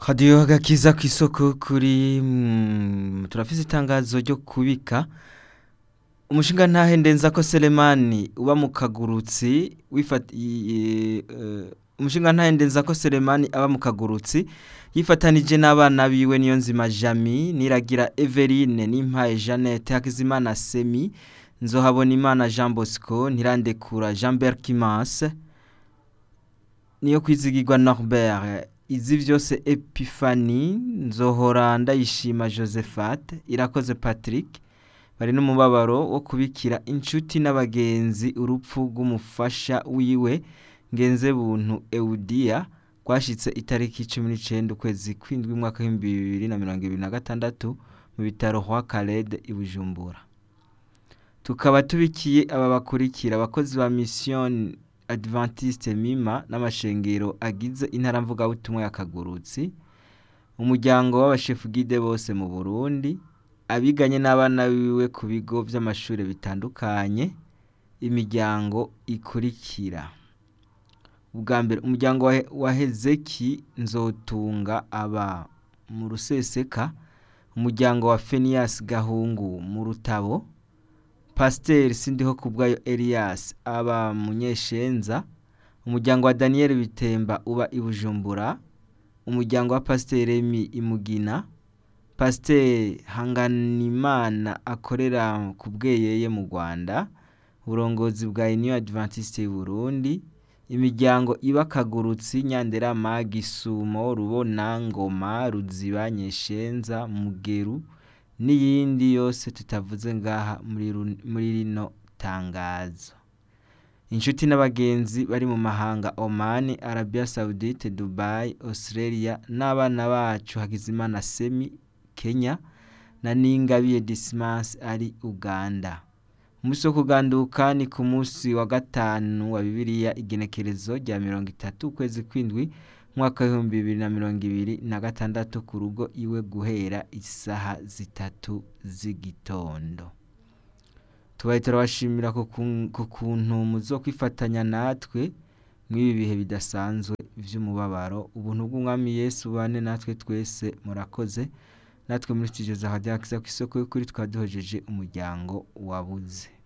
radiyo agakiza ku isoko kuri mm, turafise itangazo ryo kubika umushinga ntahe ndenza ko selemani uba mu kagurutsi wifat- i- eh, umushinga ntahe ndenza ko selemani aba mu kagurutsi yifatanije n'abana biwe niyo nzima jami niragira everine n'impaye jeannette hakizimana semi nzohabona imana jean bosco ntirandekura jean berkimas niyo kwizigirwa norbert izi vyose epifani nzohora ndayishima josephat irakoze patrick bari n'umubabaro wo kubikira inshuti n'abagenzi urupfu rw'umufasha wiwe ngenze buntu eudia rwashitse itariki cumi n'icenda ukwezi kw'indwi umwaka w'ibihumbi bibiri na mirongo ibiri na gatandatu mu bitaro hwa kalede i bujumbura tukaba tubikiye aba bakurikira abakozi ba mission adventiste mima n'amashengero agize intara mvugabutumwa ya kagurutsi umuryango w'abashefu gide bose mu burundi abiganye n'abana biwe ku bigo vy'amashure bitandukanye imiryango ikurikira ubwa mbere umuryango wa, wa hezeki nzotunga aba mu ruseseka umuryango wa fenias gahungu mu rutabo pasiteri sindiho kubwayo elias aba munyeshenza umuryango wa daniel bitemba uba i bujumbura umuryango wa pasiteri emi imugina pasiteri hanganimana akorera ku bweyeye mu rwanda uburongozi bwa union adventiste y'uburundi imiryango iba kagurutsi nyanderama gisumo rubona ngoma ruziba nyeshenza mugeru n'iyindi yose tutavuze ngaha muri ru- muri rino tangazo inshuti n'abagenzi bari mu mahanga oman arabia saudite dubai australia n'abana bacu hakizimana semi kenya na ningabiye dismas ari uganda umunsi wo kuganduka ni ku munsi wa gatanu wa bibiliya igenekerezo rya mirongo itatu ukwezi kw'indwi umwaka w'ibihumbi bibiri na mirongo ibiri na gatandatu ku rugo iwe guhera isaha zitatu z'igitondo tubaye turabashimira ku kun- ku kuntu muzo kwifatanya natwe mw'ibi bihe bidasanzwe vy'umubabaro ubuntu bw'umwami yesu bane natwe twese murakoze natwe muri studio za radio Akiza ku isoko y'ukuri twaduhojeje umuryango wabuze